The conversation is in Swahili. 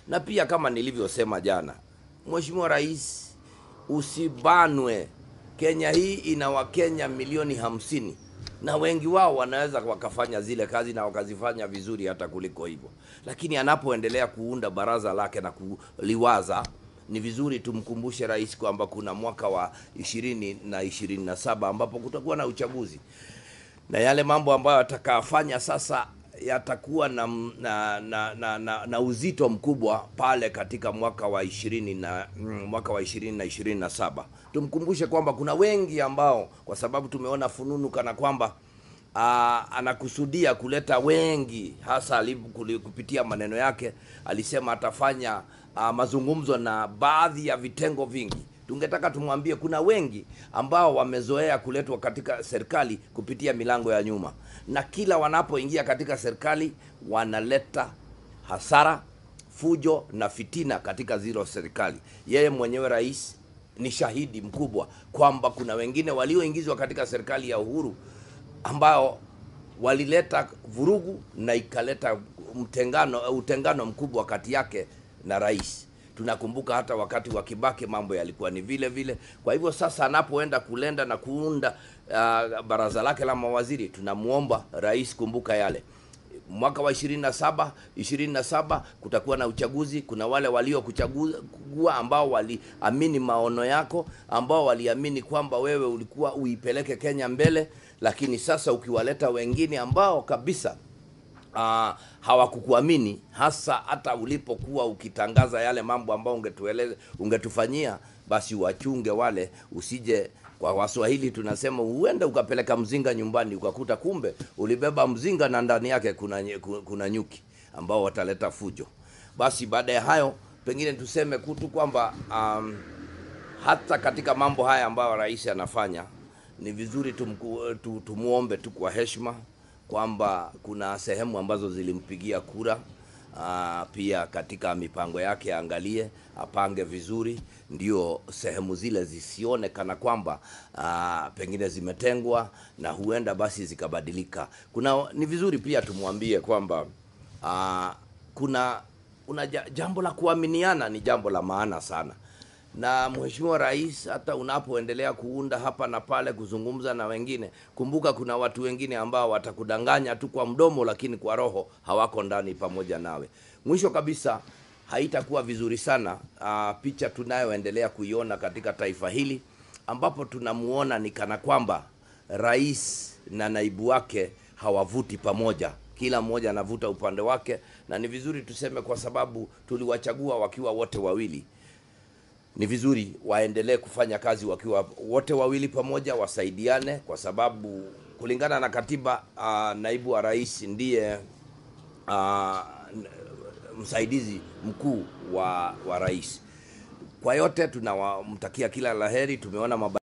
Na pia kama nilivyosema jana, Mheshimiwa Rais, usibanwe. Kenya hii ina Wakenya milioni hamsini na wengi wao wanaweza wakafanya zile kazi na wakazifanya vizuri hata kuliko hivyo, lakini anapoendelea kuunda baraza lake na kuliwaza, ni vizuri tumkumbushe rais kwamba kuna mwaka wa ishirini na ishirini na saba ambapo kutakuwa na uchaguzi na yale mambo ambayo atakayafanya sasa yatakuwa na, na, na, na, na, na uzito mkubwa pale katika mwaka wa ishirini na mm, mwaka wa ishirini na ishirini na saba. Tumkumbushe kwamba kuna wengi ambao kwa sababu tumeona fununu kana kwamba aa, anakusudia kuleta wengi, hasa alibu- kuli- kupitia maneno yake alisema atafanya aa, mazungumzo na baadhi ya vitengo vingi tungetaka tumwambie kuna wengi ambao wamezoea kuletwa katika serikali kupitia milango ya nyuma, na kila wanapoingia katika serikali wanaleta hasara, fujo na fitina katika zilo serikali. Yeye mwenyewe rais ni shahidi mkubwa kwamba kuna wengine walioingizwa katika serikali ya Uhuru ambao walileta vurugu na ikaleta mtengano utengano mkubwa kati yake na rais. Tunakumbuka hata wakati wa Kibaki mambo yalikuwa ni vile vile. Kwa hivyo sasa anapoenda kulenda na kuunda uh, baraza lake la mawaziri, tunamwomba rais, kumbuka yale mwaka wa 27 27 kutakuwa na uchaguzi. Kuna wale waliokuchagua ambao waliamini maono yako, ambao waliamini kwamba wewe ulikuwa uipeleke Kenya mbele, lakini sasa ukiwaleta wengine ambao kabisa uh, hawakukuamini hasa hata ulipokuwa ukitangaza yale mambo ambayo ungetueleza ungetufanyia, basi wachunge wale, usije kwa Waswahili tunasema huenda ukapeleka mzinga nyumbani ukakuta kumbe ulibeba mzinga na ndani yake kuna, nye- ku- kuna nyuki ambao wataleta fujo. Basi baada ya hayo pengine tuseme kutu kwamba um, hata katika mambo haya ambayo rais anafanya ni vizuri tumku, tu, tumuombe tu kwa heshima kwamba kuna sehemu ambazo zilimpigia kura. Aa, pia katika mipango yake aangalie, apange vizuri, ndio sehemu zile zisione kana kwamba aa, pengine zimetengwa na huenda basi zikabadilika. Kuna ni vizuri pia tumwambie kwamba aa, kuna una ja- jambo la kuaminiana ni jambo la maana sana na Mheshimiwa Rais, hata unapoendelea kuunda hapa na pale, kuzungumza na wengine, kumbuka kuna watu wengine ambao watakudanganya tu kwa mdomo, lakini kwa roho hawako ndani pamoja nawe. Mwisho kabisa, haitakuwa vizuri sana uh, picha tunayoendelea kuiona katika taifa hili ambapo tunamuona ni kana kwamba rais na naibu wake hawavuti pamoja kila mmoja anavuta upande wake, na ni vizuri tuseme, kwa sababu tuliwachagua wakiwa wote wawili ni vizuri waendelee kufanya kazi wakiwa wote wawili pamoja, wasaidiane, kwa sababu kulingana na katiba uh, naibu wa rais ndiye uh, msaidizi mkuu wa, wa rais. Kwa yote tunawamtakia kila laheri. Tumeona maba